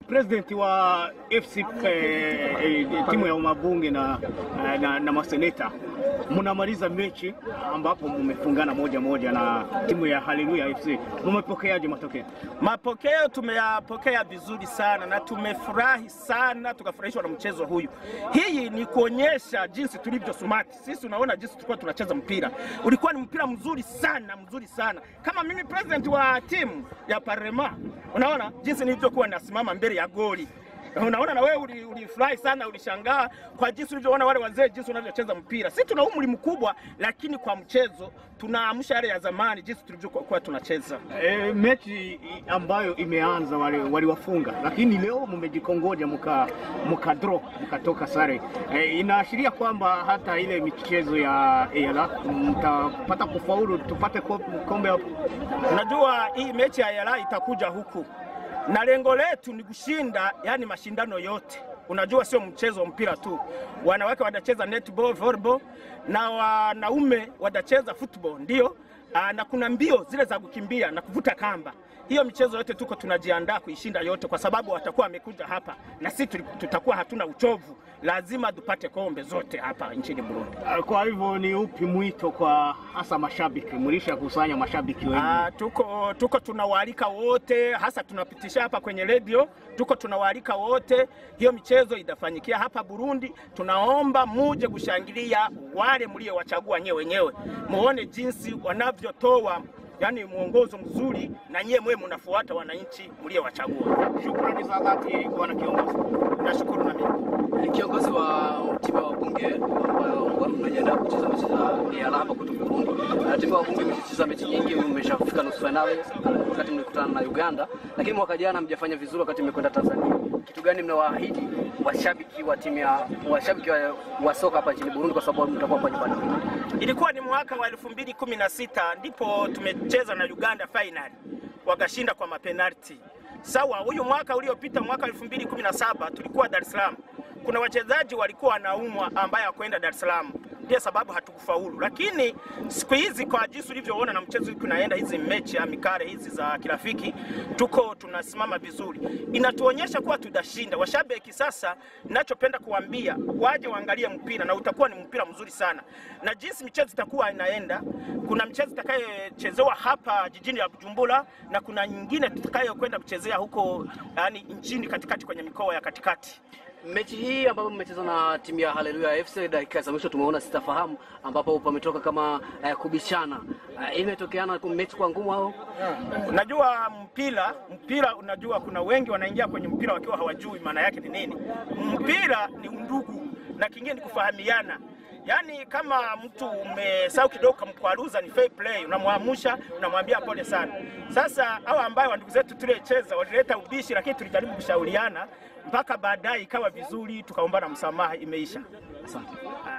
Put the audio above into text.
president wa FC eh, eh, timu ya Mabunge na, na, na maseneta mnamaliza mechi ambapo mmefungana moja moja na timu ya Haleluya FC, mmepokeaje matokeo? Mapokeo tumeyapokea vizuri sana na tumefurahi sana, tukafurahishwa na mchezo huyu. Hii ni kuonyesha jinsi tulivyo smart. Sisi unaona jinsi tulikuwa tunacheza mpira, ulikuwa ni mpira mzuri sana, mzuri sana. Kama mimi president wa timu ya Parema, unaona jinsi nilivyokuwa nasimama mbele ya goli Unaona na wewe uli- ulifurahi sana, ulishangaa kwa jinsi ulivyoona wale wazee jinsi wanavyocheza mpira. Sisi tuna umri mkubwa, lakini kwa mchezo tunaamsha yale ya zamani, jinsi tulivyokuwa tunacheza. E, mechi i- ambayo imeanza wale waliwafunga, lakini leo mmejikongoja mka mka draw mkatoka sare. E, inaashiria kwamba hata ile michezo ya ELA mtapata kufaulu, tupate ko- kombe hapo. Unajua hii mechi ya Yala itakuja huku na lengo letu ni kushinda, yani mashindano yote. Unajua sio mchezo wa mpira tu, wanawake watacheza netball, volleyball na wanaume watacheza football, ndio Aa, na kuna mbio zile za kukimbia na kuvuta kamba. Hiyo michezo yote tuko tunajiandaa kuishinda yote, kwa sababu watakuwa wamekuja hapa na sisi tuli- tutakuwa hatuna uchovu, lazima tupate kombe zote hapa nchini Burundi. Ah, Kwa hivyo ni upi mwito kwa hasa mashabiki? Mlisha kusanya mashabiki wengi. Ah, tuko tuko tunawaalika wote, hasa tunapitisha hapa kwenye redio, tuko tunawaalika wote. Hiyo michezo itafanyikia hapa Burundi. Tunaomba muje kushangilia wale mliowachagua nyewe wenyewe, muone jinsi wanavyotoa yani mwongozo mzuri, na nyewe mwe mnafuata wananchi mliowachagua. Shukrani za dhati bwana kiongozi. Nashukuru na mimi. Ni kiongozi wa timu ya wabunge ambayo mnajiandaa kucheza mechi za EALA hapa kwetu Burundi. Na timu ya wabunge imecheza mechi nyingi, mmeshafika nusu finali wakati mlikutana na Uganda, lakini mwaka jana mjafanya vizuri wakati mmekwenda Tanzania. Kitu gani mnawaahidi washabiki wa timu ya washabiki wa, wa soka hapa nchini Burundi kwa sababu mtakuwa hapa nyumbani? Ilikuwa ni mwaka wa elfu mbili kumi na sita ndipo tumecheza na Uganda final wakashinda kwa mapenalti. Sawa, huyu mwaka uliopita mwaka 2017 tulikuwa Dar es Salaam. Kuna wachezaji walikuwa wanaumwa ambaye hakwenda Dar es Salaam, ndio sababu hatukufaulu. Lakini siku hizi kwa jinsi ulivyoona na mchezo kunaenda, hizi mechi ya mikare hizi za kirafiki, tuko tunasimama vizuri, inatuonyesha kuwa tutashinda. Washabiki sasa, ninachopenda kuambia waje waangalie mpira na utakuwa ni mpira mzuri sana, na jinsi michezo itakuwa inaenda, kuna mchezo itakayechezewa hapa jijini la Bujumbura na kuna nyingine tutakayokwenda kuchezea huko, yani nchini katikati, kwenye mikoa ya katikati. Mechi hii ambapo mmecheza na timu ya Haleluya FC dakika za mwisho tumeona sitafahamu, ambapo pametoka kama eh, kubishana eh, imetokeana ku- mechi kwa ngumu au Unajua mpira, mpira unajua, kuna wengi wanaingia kwenye mpira wakiwa hawajui maana yake ni nini. Mpira ni undugu na kingine ni kufahamiana. Yaani kama mtu umesahau kidogo kamkwaruza, ni fair play, unamwamusha unamwambia pole sana. Sasa hawa ambayo ndugu zetu tuliocheza walileta ubishi, lakini tulijaribu kushauriana mpaka baadaye ikawa vizuri, tukaombana msamaha, imeisha. asante.